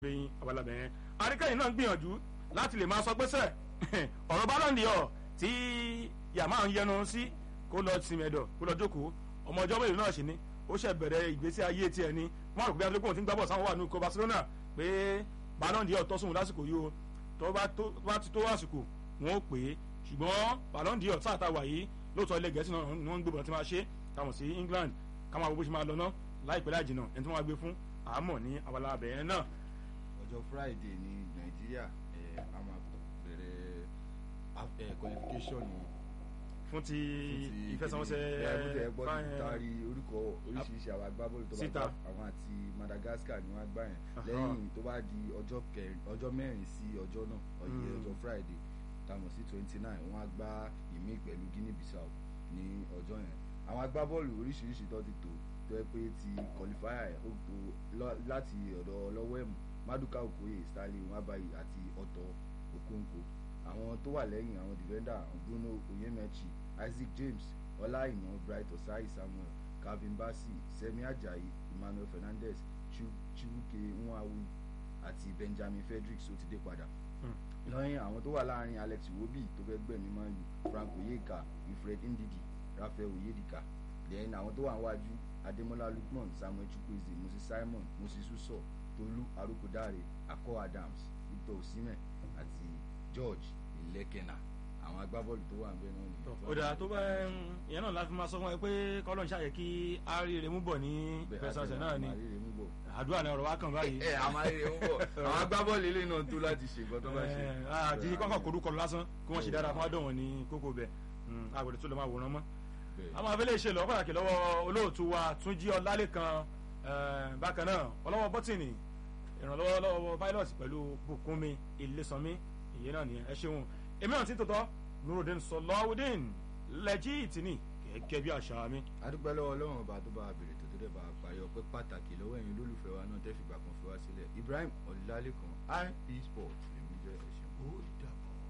lẹ́yìn abalabẹ̀ yẹn àríkẹ́yìn náà gbìyànjú láti lè máa sọ pé sẹ́ ọ̀rọ̀ bálọ̀ndì ọ̀ tí yàmá ń yẹnu sí kó lọ sinmi ẹ̀dọ̀ kó lọ jókòó ọmọ ọjọ́ mélòó náà sì ni ó ṣẹ̀ bẹ̀rẹ̀ ìgbésí ayé tiẹ̀ ni wọ́n rò pé adúlógún ti ń gbábọ̀ sáwọn wà ní ikọ̀ Barcelona pé bálọ̀ndì ọ̀ tọ́sùn lásìkò yìí o tó bá ti tó àsìkò wọn ó pè é ṣùgbọ́n bálọ̀ndì ọ̀ sáà tá a wà yìí lóòótọ́ ilẹ̀ gẹ̀ẹ́sì náà ni wọ́n ń gbébọn tí máa ṣe káwọn sí England káwọn àbúrò ṣe máa lọ ná láìpẹ́ láì jìnnà ẹni tí wọ́n máa gbé fún àmọ́ ní abala abẹ́yẹn náà ọjọ́ friday ní nàìjíríà a máa bẹ̀rẹ̀ qualification fún ti ìfẹsẹ̀wọnsẹ̀ ẹ̀ gbọ́dọ̀ taari orúkọ oríṣiríṣi àwọn agbábọ́ọ̀lù tó bá gbà àwọn àti madagascar ni wọ́n á gbà yẹn lẹ́yìn tó bá di ọjọ́ mẹ́rin sí ọjọ́ náà ọ̀yẹ́ ọjọ́ friday tamọ̀ sí twenty nine wọ́n á gbá ìmí pẹ̀lú guinea bissau ní ọjọ́ yẹn àwọn agbábọ́ọ̀lù oríṣiríṣi tó ti tò tó yẹ pé ti qualifier ẹ̀ ó tó láti ọ̀dọ̀ ọlọ́wọ́ ẹ̀mú maduka okoye stanley nwabayi àti ọ̀tọ̀ okonkwo àwọn tó wà lẹ́yìn àwọn defender bruno oyemechi isaac james ọláìná bright osai samuel calvin bassey semi ajayi emmanuel fernandez chibuke nwawu àti benjamin fredericks ó ti dé padà lọ́yìn àwọn tó wà láàrin alex iwobi tó fẹ́ gbẹ̀mí man u frank oyeka wilfred ndidi rafael oyedika then àwọn tó wà níwájú ademola lukman samuel chukwueze moses simon moses uso tolú arókòdáre akọ adams victor osimhen àti george ilekena àwọn agbábọ́ọ̀lù tó wà ń bẹ náà ni. ọ̀dà tó bá ìyẹn náà láti máa sọ fún ẹ pé kọ́lọ́n ṣàyẹ kí aríire mú bọ̀ ní fẹsẹ̀sẹ̀ náà ni àdúrà náà ọ̀rọ̀ wa kàn báyìí. ẹ àmọ́ aríire mú bọ̀ àwọn agbábọ́ọ̀lù ilé náà tó láti ṣe nǹkan tó bá ṣe. àti kọ́kọ́ korúkọ lásán kí wọ́n ṣe dára fún adóhùn ní kókó bẹ̀ àgbẹ̀dẹ tó lè máa wòran mọ́. àwọn afẹ́lẹ́ ṣe lọ́ pàtàkì lọ́wọ́ olóòtú wa Túnjí Ọlálékan bákan náà ọlọ́wọ́ bọ́tìnì ìrànlọ́wọ́ lọ́wọ́ pilot pẹ̀lú Bùkúnmi Ilésànmí ìyẹn náà nìyẹn ẹ ṣeun èmi náà ti tòótọ́ Nurudeen Sọlọ́wọ́dín lẹ́jì ìtìní gẹ́gẹ́ bí àṣà mi. adúpẹ́ lọ́wọ́ ọlọ́run ọba tó bá bèrè tó tó dẹ̀ bá parí ọpẹ́ pàtàkì lọ́wọ́ ẹ̀yin olólùfẹ́ wa náà tẹ́ fìgbà kan fi wá sílẹ̀ Ibrahim Ọlálékan IP Sports lèmi jẹ́ ẹ̀ṣẹ̀